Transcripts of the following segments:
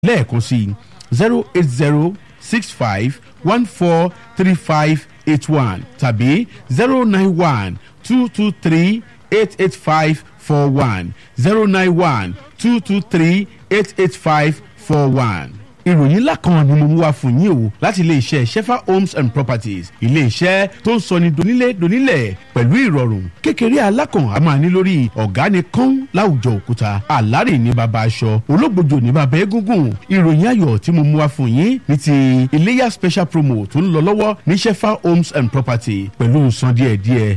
lẹ́ẹ̀kan sí zero eight zero six five one four three five eight one tàbí zero nine one two two three eight eight five four one zero nine one two two three eight eight five four one ìròyìn ńlá kan ni mo mú wá fún yín o láti iléeṣẹ́ shefa homes and properties iléeṣẹ́ tó ń sọni donílé donílẹ̀ pẹ̀lú ìrọ̀rùn kékeré alákàn a máa ní lórí ọ̀gá ni kán láwùjọ òkúta àlárè ní baba aṣọ ológbòjò ní baba egungun ìròyìn ayọ̀ tí mo mú wá fún yín ní ti iléyà special promo tó ń lọ lọ́wọ́ ní shefa homes and property pẹ̀lú san díẹ̀díẹ̀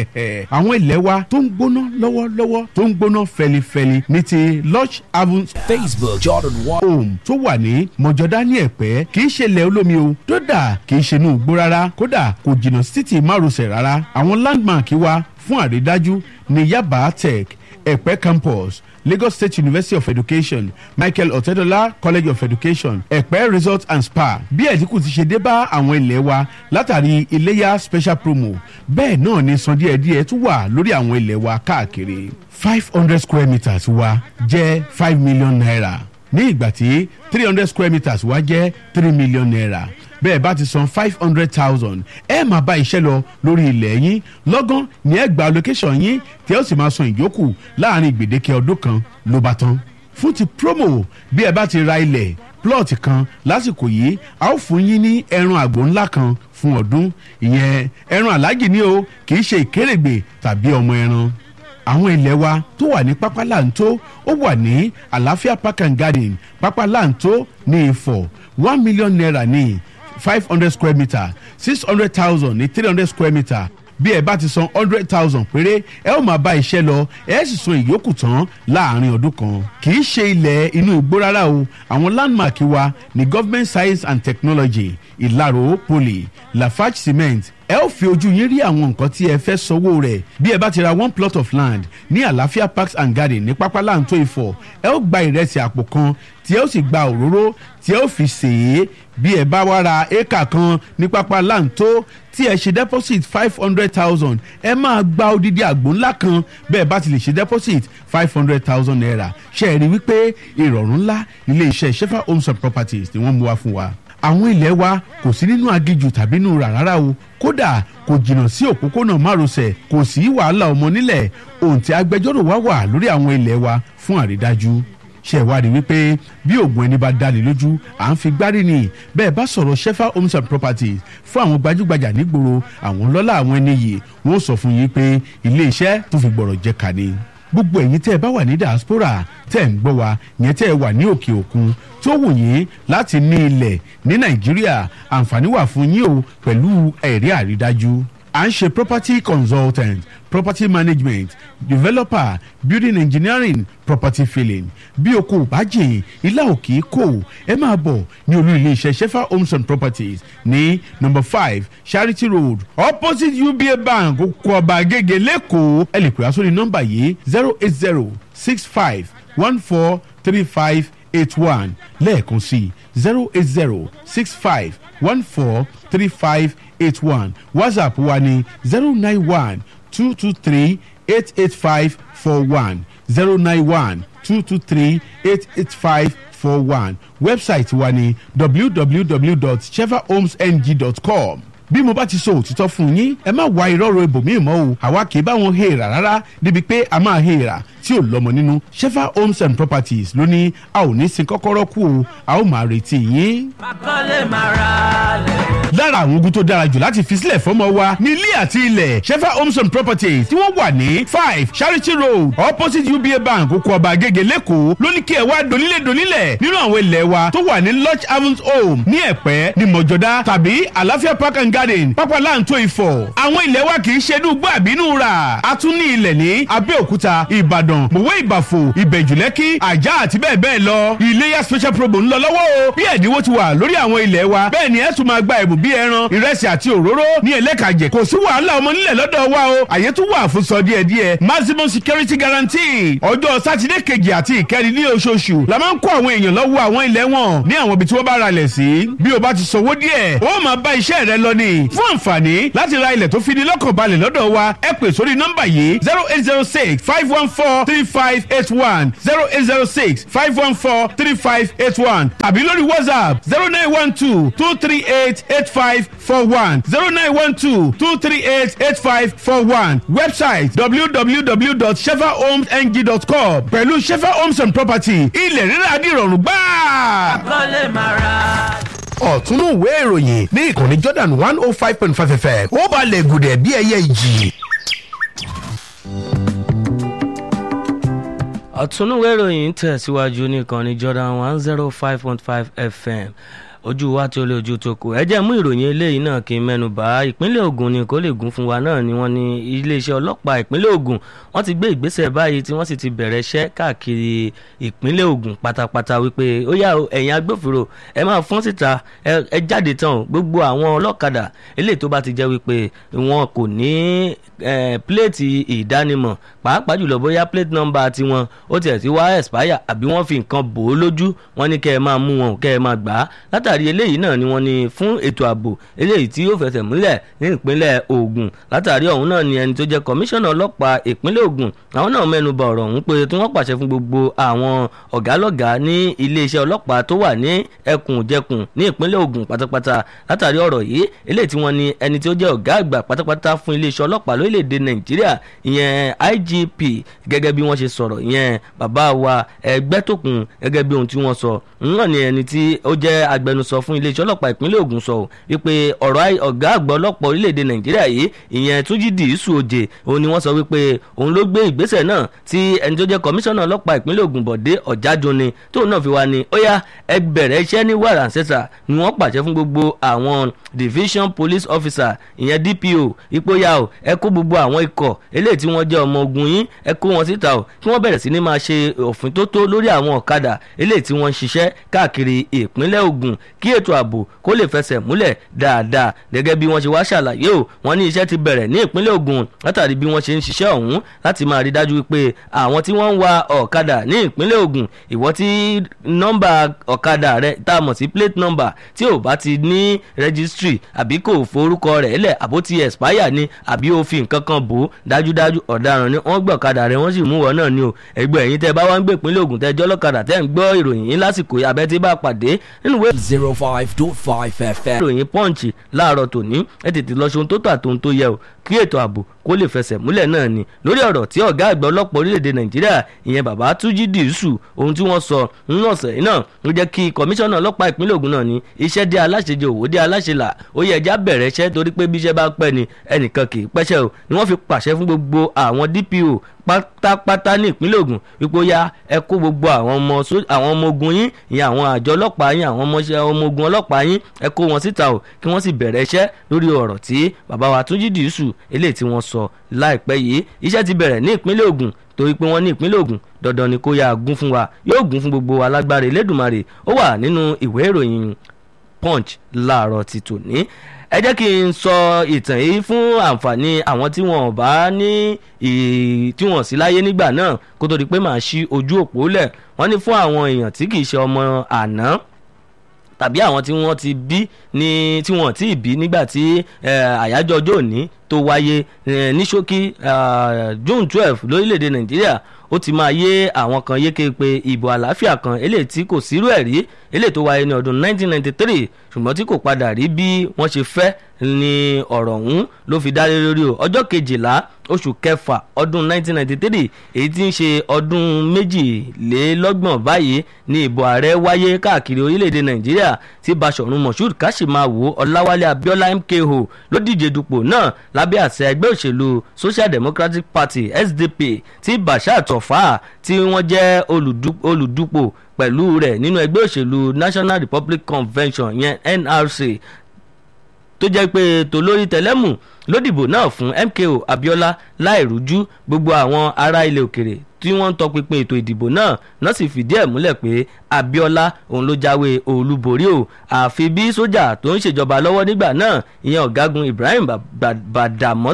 àwọn ilẹ̀ wa tó ń gbóná lọ́wọ́lọ́wọ́ tó ń gbóná fẹlifẹli ní ti lodge haven Facebook Jordan One. home tó wà ní mọ̀jọ́dá ní ẹ̀pẹ́ kì í ṣe ilẹ̀ olómi o dódà kì í ṣe inú igbó rárá kódà kò jìnnà sí títì márosẹ̀ rárá àwọn landmark wa fún àrídájú ní yaba tech ẹ̀pẹ́ campus lagos state university of education michael otedola college of education ẹ̀pẹ́ resort and spa bí ẹ̀dínkù ti ṣe dé bá àwọn ilẹ̀ wa látàrí iléyà special promo bẹ́ẹ̀ náà ni san díẹ̀díẹ̀ tún wà lórí àwọn ilẹ̀ wa káàkiri five hundred square meters wa jẹ́ five million naira ní ìgbà tí three hundred square meters wá jẹ́ three million naira bẹ́ẹ̀ bá ti san five hundred thousand ẹ máa bá iṣẹ́ lọ lórí ilẹ̀ yín lọ́gán ní ẹ gba location yín tí ẹ ó sì máa san ìyókù láàrin gbèdéke ọdún kan ló bá tán fún ti promo bí ẹ bá ti ra ilẹ̀ plot kan lásìkò yìí a ó fún yín ní ẹran àgbò ńlá kan fún ọdún ìyẹn ẹran aláàjì ni o kì í ṣe ìkérègbè tàbí ọmọ ẹran àwọn ilẹ̀ wa tó wà ní pápá láǹtó ó wà ní àlàáfíà park and garden pápá láǹtó ní ìfọ̀ one million naira ní five hundred square metre six hundred thousand ní three hundred square metre bí ẹ bá ti san hundred thousand péré ẹ ó máa bá iṣẹ́ lọ ẹ sì san ìyókù tán láàrin ọdún kan kì í ṣe ilẹ̀ inú igbó rárá o àwọn landmark wa ní government science and technology ìlàró poly lafarge cement ẹ ó fi ojú yín rí àwọn nǹkan tí ẹ fẹ́ sanwó rẹ̀ bí ẹ bá ti ra one plot of land ní àlàáfíà parks and garden ní pápá láǹtó ìfọ̀ ẹ ó gba ìrẹsì àpò kan tí ẹ ó sì gba òróró tí ẹ ó fi sè é bí ẹ bá wá ra éékà kan ní pápá láǹtó tí ẹ ṣe deposit five hundred thousand ẹ máa gba odidi àgbò ńlá kan bẹ́ẹ̀ bá ti lè ṣe deposit five hundred thousand naira ṣe é rí wípé ìrọ̀rùn ńlá ilé iṣẹ́ shefa homes and properties ni wọ́n mú wá fún wa àwọn ilẹ̀ wa kò sí nínú agijù tàbí nínú rà rárá o kódà kò jìnnà sí òpópónà márosẹ̀ kò sí wàhálà ọmọ nílẹ̀ ohun tí agbẹjọ́rò wa wà lórí àwọn ilẹ̀ wa fún àrídájú ṣe ìwádìí wípé bí oògùn ẹni bá dalè lójú à ń fi gbárí ni bẹ́ẹ̀ bá sọ̀rọ̀ shefa homes and properties fún àwọn gbajúgbajà nígboro àwọn lọ́lá àwọn ẹni yìí wọ́n sọ fún yín pé ilé iṣẹ́ tó fi gbọ̀rọ̀ jẹ́ ká ni gbogbo ẹ̀yin tẹ́ ẹ bá wà ní diaspora tẹ́ ẹ ń gbọ́ wa yẹn tẹ́ ẹ wà ní òkè òkun tó wù yín láti ní ilẹ̀ ní nàìjíríà àǹfààní wà fún yín o pẹ̀lú ẹ̀rí àrídájú à ń ṣe property consultant property management developer building engineering property filling bí o kò bá jìn ilá òkè kò ẹ máa bọ̀ ní olú iléeṣẹ́ shefa homes and properties ní number five charity road opposite uba bank oko ọba agége lẹ́kọ̀ọ́ ẹ lè pè á sórí nọ́mbà yìí zero eight zero six five one four three five eight one lẹ́ẹ̀kan sí zero eight zero six five one four three five eight one whatsapp wa ní zero nine one two two three eight eight five four one zero nine one two two three eight eight five four one website wa ní www.chevahomesng.com bí mo bá ti sọ òtítọ́ fún yín ẹ má wá irọ́ ibòmíì mọ́ o àwa kì í bá wọn hèèrà rárá débi pé a máa hèèrà tí ò lọ́mọ nínú shefa homes and properties ló ní a ò ní sin kọ́kọ́rọ́ kú o a ó máa retí yín. Akọ́lé máa ra lẹ̀. lára àwọn ogun tó dára jù láti fi sílẹ̀ fọ́mọ wa ní ilé àti ilẹ̀ shefa homes and properties tí wọ́n wà ní five charity road opposite uba bank oko ọba agége lẹ́kọ̀ọ́ ló ní kí ẹ wá donílé donílẹ̀ nínú àwọn ilẹ̀ wa tó wà ní lodge havens home ní ẹ̀pẹ́ ní mọ̀jọ́dá tàbí àlàáfíà park and garden pápá láǹtó ìfọ̀ àwọn ilẹ̀ wa kì í ṣe dùgbò àbínú rà a tún ní ilẹ̀ ní abẹ́òkúta ìbàdàn mọ̀wé ìbàfò ìbẹ̀jùlẹ́kì àjà àti bẹ́ẹ̀ bẹ́ẹ̀ lọ iléyà special promo ń lọ lọ́wọ́ o bí ẹ̀dínwó ti wà lórí àwọn ilẹ̀ wa bẹ́ẹ̀ ni ẹ tún máa gba ẹ̀bùn bí ẹran ìrẹsì àti òróró ní ẹlẹ́kàjẹ kò sí wàhálà ọmọ nílẹ̀ lọ́dọ̀ wa o àyè tún wà fún sọ díẹ̀ díẹ̀ maximum security guarantee ọjọ́ sátidé kejì àti ìkẹrin ní oṣooṣù la máa ń kó àwọn èèyàn lọ́wọ́ àwọn ilẹ̀ wọn ní àwọn ibi tí wọ́n bá ra lẹ̀ sí bí o bá ti sanwó díẹ̀ o máa bá iṣẹ́ rẹ lọ ní ni fún àǹfààní láti ra ilẹ̀ tó fi ní lọ́kàn balẹ̀ lọ́dọ̀ wa ẹ pè sórí nọ́mbà yìí zero eight zero six five one four three five eight one zero eight zero six five one four three five eight one tàbí lórí whatsapp zero nine one two two three eight eight five four one zero nine one two two three eight eight five four one website www.shefahomesng.com pẹ̀lú shefa homes and property ilẹ̀ rírà dìrọ̀rùn gbáà kọ́lé máa ra. ọ̀túnú ìwé ìròyìn ní ìkànnì jordan one oh five point five fm ó balẹ̀ gùdẹ̀ bí ẹyẹ ìjì. ọ̀túnúwé ìròyìn ń tẹ̀síwájú ní ìkànnì jordan one zero five point five fm ojú wa tí ó lé ojú tó kù ẹ jẹ́ mú ìròyìn eléyìí náà kí n mẹ́nu bà ìpínlẹ̀ Ògùn ni kó lè gún fún wa náà ni wọ́n ní iléeṣẹ́ ọlọ́pàá ìpínlẹ̀ Ògùn wọ́n ti gbé ìgbésẹ̀ báyìí tí wọ́n sì ti bẹ̀rẹ̀ iṣẹ́ káàkiri ìpínlẹ̀ Ògùn pátápátá wípé ó yá o ẹ̀yin agbófinró ẹ máa fọ́n síta ẹ jáde tán o gbogbo àwọn ọlọ́kadà eléyìí tó bá ti jẹ́ wípé wọn kò ní pléètì ìdánimọ̀ pàápàá jùlọ bóyá plate number tiwọn ó tiẹ̀ ti wá expire àbí wọ́n fi nǹkan bò ó lójú wọ́n ní kẹ́ ẹ máa mú wọn kẹ́ ẹ máa gbà á látàrí eléyìí náà ni wọ́n ní fún ètò ààbò eléyìí tí yóò fẹsẹ̀ múlẹ̀ ní ìpínlẹ̀ Ògùn látàrí ọ̀hún náà ni ẹni tó jẹ́ kọmíṣánná ọlọ́pàá ìpínlẹ̀ Ògùn àwọn náà mẹ́nu bà ọ̀rọ̀ ọ̀hún pé tí wọ́n pàṣẹ fún gbogbo àwọn ọ̀gálọ́gàá ní iléeṣẹ́ ọlọ́pàá tó wà ní ẹkùn-jẹkùn ní ìpínlẹ̀ Ògùn pátápátá látàrí ọ̀rọ̀ yìí eléyìí tí wọ́n ní ẹni tí ó jẹ́ ọ̀gá àgbà pátápátá fún iléeṣẹ́ ọlọ́pàá lórílẹ̀‐èdè Nàìjíríà ìyẹn IGP gẹ́gẹ́ bí wọ́n ṣe sọ̀rọ̀ ìyẹn bàbá wa Ẹgbẹ́tókun gẹ́gẹ́ bí ohun tí wọ́n sọ náà ni ẹni tí ó jẹ́ agbẹnusọ fún iléeṣẹ́ ọlọ́pàá ìpínlẹ̀ Ògùn sọ wípé ọ̀rọ̀ ọ̀gá àgbà ọlọ́pàá orílẹ̀‐èdè Nàìjíríà yìí ìyẹn Túnjí Dìísù Òjè òun ni wọ́n sọ wípé òun ló gbé ìgbésẹ̀ náà tí ẹni tó jẹ́ kọmíṣánná ọlọ́pàá ìpínlẹ̀ Ògùn Bọ̀dé Ọ̀jájúni tóun náà fi wá ní ó yá ẹ bẹ̀rẹ̀ iṣẹ́ ní wàrà ṣẹ́sà ni wọ́n pàṣẹ fún gbogbo àwọn division police officer ìyẹn DPO ìpóyà o ẹ kó gbogbo àwọn ikọ̀ eléyìí tí wọ́n jẹ́ ọmọ ogun yín ẹ kó wọn síta o kí wọ́n bẹ̀rẹ̀ sí ní máa ṣe òfin tó tó lórí àwọn ọ̀kadà eléyìí tí wọ́n ń ṣiṣẹ́ káàkiri ìpínlẹ̀ Ògùn kí ètò ààbò kó lè fẹsẹ̀ múlẹ̀ dáadáa gẹ́gẹ́ bí wọ́n ṣe wá ṣàlàyé o wọ́n ní iṣẹ́ ti bẹ̀rẹ̀ ní ìpínlẹ̀ Ògùn látàrí bí wọ́n ṣe ń ṣiṣẹ́ ọ̀hún láti máa rí dájú pé àwọn tí wọ́n ń wa ọ̀kadà ní ìpínlẹ̀ Ògùn ìwọ tí nọ́mbà ọ̀kadà rẹ tá a mọ̀ sí plate number tí ò bá ti ní registry àbí kò forúkọ rẹ̀ lẹ̀ àbó ti expire ni àbí ó fi nǹkan kan bò ó dájúdájú ọ̀daràn ni wọ́n gbọ́ ọ̀kadà rẹ̀ wọ́n sì mú wọn náà ni o ẹgbẹ́ ẹ̀yin tẹ́ bá wá ń gbé ìpínlẹ̀ Ògùn tẹ́ jọ́ lọ́kadà tẹ́ ń gbọ́ ìròyìn yín lásìkò abẹ́ tí bá pàdé nínú ìwé zero five dot five fm. ìròyìn Punch láàárọ̀ tòní ẹ tètè lọ ṣe ohun tó tà tó ohun tó yẹ o kí ètò ààbò kó lè fẹsẹ̀ múlẹ̀ náà ni lórí ọ̀rọ̀ tí ọ̀gá àgbà ọlọ́pàá orílẹ̀-èdè nàìjíríà ìyẹn bàbá túnjí dìísù ohun tí wọ́n sọ nínú ọ̀sẹ̀ yìí náà ló jẹ́ kí kọmíṣánná ọlọ́pàá ìpínlẹ̀ ògùn náà ní iṣẹ́ dé aláṣejẹ òwò dé aláṣelà ó yẹ ẹja bẹ̀rẹ̀ iṣẹ́ torí pé bí iṣẹ́ bá pẹ́ ni ẹnìkan kì í pẹ́ṣẹ́ o ni wọ́n fi pàṣẹ fún gbogbo àwọn DPO pátápátá ní ìpínlẹ̀ Ògùn wípé ó yá ẹ kó gbogbo àwọn ọmọ àwọn ọmọ ogun yín ìyẹn àwọn àjọ ọlọ́pàá yín àwọn ọmọ ogun ọlọ́pàá yín ẹ kó wọn síta o kí wọ́n sì bẹ̀rẹ̀ iṣẹ́ lórí ọ̀rọ̀ tí bàbá wa Túnjí Dìísù eléyìí tí wọ́n sọ láìpẹ́ yìí iṣẹ́ ti bẹ̀rẹ̀ ní ìpínlẹ̀ Ògùn torí pé wọ́n ní ìpínlẹ̀ Ògùn dandan ni kó yá gún fún wa yóò gún fún gbogbo wa lágbára Elédùmarè ó wà nínú ìwé ìròyìn Punch láàárọ̀ ti tòní ẹ jẹ́ kí n sọ ìtàn yìí fún àǹfààní àwọn tí wọn ò bá ní tí wọn sí láyé nígbà náà kó tó di pé màá ṣí ojú òpó lẹ̀ wọ́n ní fún àwọn èèyàn tí kì í ṣe ọmọ àná tàbí àwọn tí wọ́n ti bí ní tí wọ́n ti bí nígbà tí àyájọ́ ọjọ́ òní tó wáyé ní ṣókí June twelve lórílẹ̀‐èdè Nàìjíríà ó ti máa yé àwọn kan yéke pé ìbò àlàáfíà kan eléyìí tí kò sírú ẹ̀ rí eléyìí tó wáyé ní ọdún 1993 ṣùgbọ́n tí kò padà rí bí wọ́n ṣe fẹ́ ni ọ̀rọ̀ ọ̀hún ló fi dá lé lórí o ọjọ́ kejìlá oṣù kẹfà ọdún 1993 èyí tí ń ṣe ọdún méjìlélọ́gbọ̀n báyìí ni ìbò ààrẹ wáyé káàkiri orílẹ̀-èdè nàìjíríà tí basọ̀run moshood kashimawo ọláwálé abiola mko ló díje dupò náà lábẹ́ àṣẹ ẹgbẹ́ òṣèlú social democratic party sdp tí bashir tofa tí wọ́n jẹ́ olùdupò pẹ̀lú rẹ̀ nínú ẹgbẹ́ òṣèlú national republic convention yẹn nrc tó jẹ́ pé tolórí tẹlẹ́mù ló dìbò náà fún MKO Abiola láìrújú gbogbo àwọn ará ilẹ̀ òkèrè tí wọ́n ń tọpinpin ètò ìdìbò náà náà sì fìdí ẹ̀ múlẹ̀ pé Abiola òun ló jáwé olúborí o àfi bí sójà tó ń ṣèjọba lọ́wọ́ nígbà náà ìyẹn ọ̀gágun Ibrahim Badamọ́sí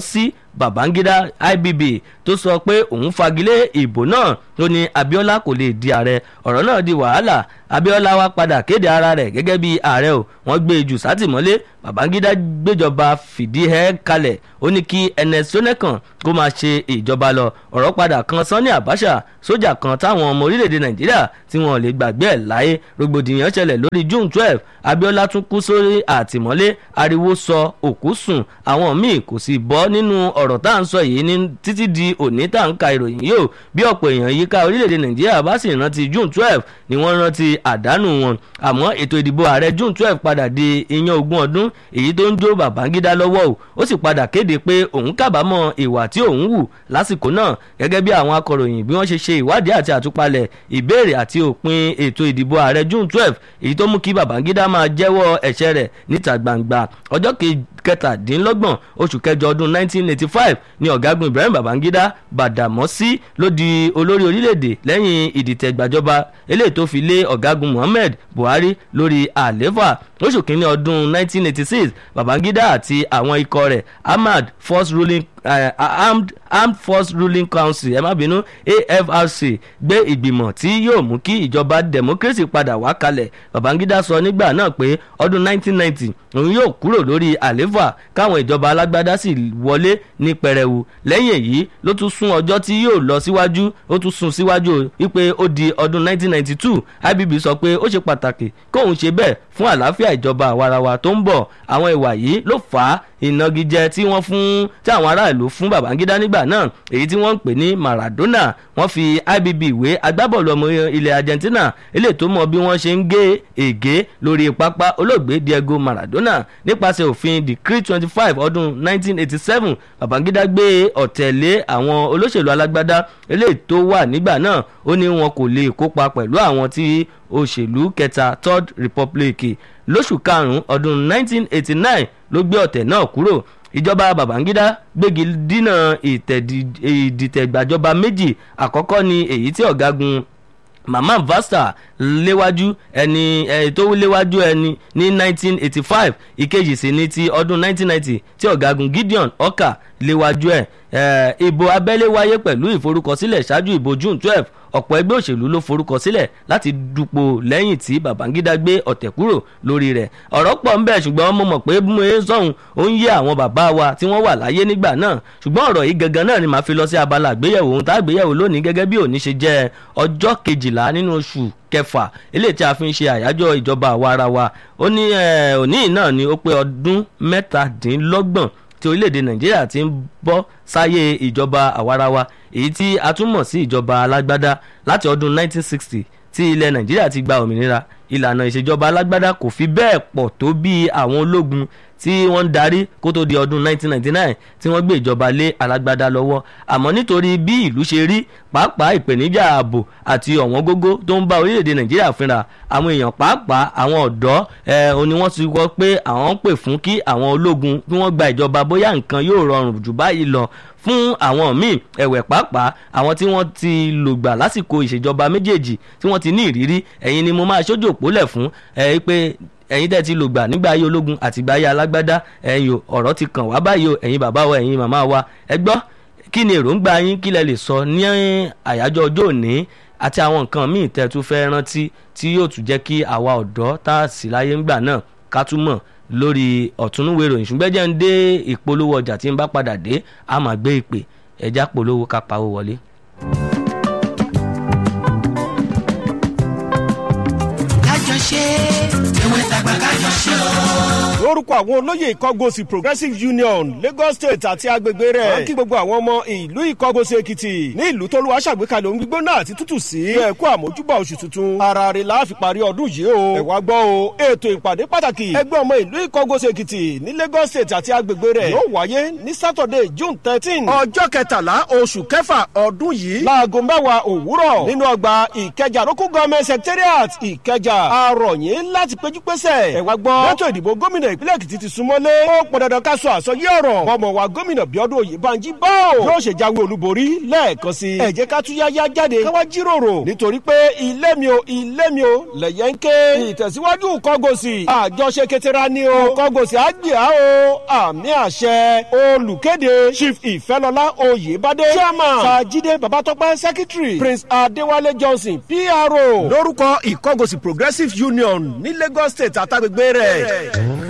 babangida ibb tó sọ pé òun fagilé ìbò náà tó ní abiola kò lè di ààrẹ ọ̀rọ̀ náà di wàhálà abiola wá padà kéde ara rẹ̀ gẹ́gẹ́ bí ààrẹ o wọ́n gbé e jù sátìmọ́lé babangida gbéjọba fìdí ẹ kalẹ̀ ó ní kí ns sonekan kó máa ṣe ìjọba lọ ọ̀rọ̀ padà kan sanni abacha sójà kan táwọn ọmọ orílẹ̀-èdè nàìjíríà tí wọn lè gbàgbé ẹ̀ láyé rògbòdìyàn ṣẹlẹ̀ lórí june twelve abiola tún kú sórí àtìmọ́lé ariwo sọ òkú sùn àwọn míì kò sì bọ́ nínú ọ̀rọ̀ tá à ń sọ yìí ní títí di òní tá à ń ka ìròyìn yìí o bí ọ̀pọ̀ èèyàn yíká orílẹ̀-èdè nàìjíríà bá sì rántí june twelve ni wọ́n rántí àdánù wọn àmọ́ ètò ìdìbò ààrẹ june twelve padà di iyán ogún ọdún èyí tó ń jó babangida lọ́wọ́ o ó sì padà kéde pé òun kábàámọ̀ ìwà tí òun wù lásìkò náà gẹ́gẹ́ bí àwọn akọ̀ròyìn bí wọ́n ṣe ṣe ìwádìí àti àtúpalẹ̀ ìbéèrè àti òpin ètò ìdìbò ààrẹ june twelve èyí tó mú kí babangida máa jẹ́wọ́ ẹ̀ṣẹ̀ rẹ̀ níta gbangba ọjọ́ kẹtàdínlọ́gbọ̀n oṣù kẹjọ ọdún 1985 ni ọ̀gágun ibrahim babangida bàdàmọ́sí ló di olórí orílẹ̀-èdè lẹ́yìn ìdìtẹ̀gbàjọba eléyìí tó fi lé ọ̀gágun muhammed buhari lórí àléfà lóṣù kínní ọdún 1986 babangida àti àwọn ikọ̀ rẹ̀ ahmad first ruling uh, armed armed force ruling council ẹ má bínú afrc gbé ìgbìmọ̀ tí yóò mú kí ìjọba democracy padà wá kalẹ̀ babangida sọ nígbà náà pé ọdún 1990 òun yóò kúrò lórí àléfà káwọn ìjọba alágbádá sì wọlé ní pẹrẹwu lẹ́yìn èyí ló tún sún ọjọ́ tí yóò lọ síwájú ó tún sún síwájú wípé ó di ọdún 1992 ibb sọ pé ó ṣe pàtàkì kóun ṣe bẹ́ẹ̀ fún àlàáfíà ìjọba àwarawa tó ń bọ̀ àwọn ìwà yìí ló fà á ìnagijẹ tí wọ́n fún tí àwọn aráàlú fún babangida nígbà náà èyí tí wọ́n ń pè ní maradona wọ́n fi ibb ìwé agbábọ́ọ̀lù ọmọ ilẹ̀ argentina eléyìí tó mọ bí wọ́n ṣe ń gé ègé lórí pápá olóògbé diego maradona nípasẹ̀ òfin decree twenty five ọdún nineteen eighty seven babangida gbé ọ̀tẹ̀lé àwọn olóṣèlú alágbádá eléyìí tó wà nígbà náà ó ní wọn kò lè kópa pẹ̀lú àwọn tí òṣèlú kẹta third republic lóṣù karùn-ún ọdún nineteen eighty nine ló gbé ọ̀tẹ̀ náà kúrò ìjọba babangida gbégi dínà ìdìtẹ̀gbàjọba méjì àkọ́kọ́ ni èyí tí ọ̀gágun mama vasta léwájú ẹni ẹni tó léwájú ẹni ní 1985 ìkejì sí ní ti ọdún 1990 tí ọ̀gágun gideon ọkà léwájú ẹ̀ ìbò abẹ́lé wáyé pẹ̀lú ìforúkọsílẹ̀ ṣáájú ìbò june 12 ọ̀pọ̀ ẹgbẹ́ òṣèlú ló forúkọ sílẹ̀ láti dupò lẹ́yìn tí babangida gbé ọ̀tẹ̀ kúrò lórí rẹ̀ ọ̀rọ̀ pọ̀ ń bẹ̀ ṣùgbọ́n mo mọ̀ pé mo ń sọ̀hún ó ń yé àwọn bàbá wa tí wọ́n wà láyé nígbà náà ṣùgbọ́n ọ̀rọ̀ yìí gangan náà ni màá fi lọ sí abala àgbéyẹ̀wò ohun tá àgbéyẹ̀wò lónìí gẹ́gẹ́ bí òní ṣe jẹ́ ọjọ́ kejìlá nínú oṣù kẹfà eléyìí tí a fi ń ṣe àyájọ́ ìjọba àwa ara wa ó ní òní náà ni ó pé ọdún mẹ́tàdínlọ́gbọ̀n tí orílẹ̀-èdè nàìjíríà ti ń bọ́ sáyé ìjọba àwarawa èyí tí a tún mọ̀ sí ìjọba alágbádá láti ọdún 1960 tí ilẹ̀ nàìjíríà ti gba òmìnira ìlànà ìṣèjọba alágbádá kò fi bẹ́ẹ̀ pọ̀ tó bí àwọn ológun tí wọ́n ń darí kó tó di ọdún 1999 tí wọ́n gbé ìjọba lé alágbádá lọ́wọ́ àmọ́ nítorí bí ìlú ṣe rí pàápàá ìpèníjà ààbò àti ọ̀wọ́n gógó tó ń bá orílẹ̀-èdè nàìjíríà fínra àwọn èèyàn pàápàá àwọn ọ̀dọ́ ẹ̀ ò ní wọ́n ti wọ́ pé àwọn ń pè fún kí àwọn ológun kí wọ́n gba ìjọba bóyá nǹkan yóò rọrùn jù báyìí lọ fún àwọn míì ẹ̀wẹ̀ pàápàá àwọn tí wọ́n ti lògbà lásìkò ìṣèjọba méjèèjì tí wọ́n ti ní ìrírí ẹ̀yin ni mo máa ṣojú òpólẹ̀ fún ẹ̀ pé ẹ̀yin tẹ́ ti lò gbà nígbà ayé ológun àti ìgbà ayé alágbádá ẹ̀yin ọ̀rọ̀ ti kàn wá báyìí o ẹ̀yin bàbá wa ẹ̀yin màmá wa ẹ gbọ́ kí ni èròǹgbà yín kí lẹ lè sọ ní àyájọ́ ọjọ́ òní àti àwọn nǹkan míì tẹ́ tún fẹ́ rántí tí yóò tún jẹ́ kí àwa ọ̀dọ́ tá a sì láyé ńgbà náà ká tún mọ̀ lórí ọ̀túnúwé ìròyìn ṣùgbọ́n jẹ́ ń dé ìpolówó ọjà tí ń bá padà dé a máa gbé ìpè ẹja polówó ká pawó wọlé. kájọ ṣe tẹwẹ́ tàgbà kájọ ṣe o. lórúkọ àwọn olóyè ìkọgòsì progressive union lagos state àti agbègbè rẹ̀ wọ́n kí gbogbo àwọn ọmọ ìlú ìkọgòsì èkìtì ní ìlú tó lùwà ṣàgbékalẹ̀ ohun gbígbóná àti tútù sí ẹ̀kú àmójúbà oṣù tuntun ara rẹ̀ la fi parí ọdún yìí o ẹ wá gbọ́ o ètò ìpàdé pàtàkì ẹgbẹ́ ọmọ ìlú ìkọgòsì èkìtì ní lagos state àti agbègbè rẹ̀ yóò wáyé ní saturday june thirteen ọjọ́ kẹtàlá oṣù kẹfà ọdún yìí láago mẹ́wàá òwúrọ̀ nínú ọgbà ìkẹjà local government secretariat ìkẹjà arọ̀yìn láti péjú pésẹ̀ ẹ̀ wá gbọ́ lọ́tọ̀ ìdìbò gómìnà ìpínlẹ̀ èkìtì ti súnmọ́lé ó pọn dandan ká sọ àsọyé ọ̀rọ̀ ọmọ wa gómìnà bíọ́dún òyìnbáńjí bá ò yóò ṣe jáwé olúborí lẹ́ẹ̀kan sí ẹ jẹ́ ká tún yáyá jáde káwá jíròrò nítorí pé ilé mi o ilé mi o lẹ̀yẹ́ ń ké ìtẹ̀síwájú kọ́gòsì àjọṣe ketera ni o kọ́gòsì àgbìá o àmì àṣẹ olùkéde chief ìfẹ́lọ́lá oyèbádé chairman fàjídé babatọ́pẹ́ secretary prince adéwálé johnson pro lórúkọ ìkọ́gòsì progressive union ní lagos state àtàgbègbè rẹ̀.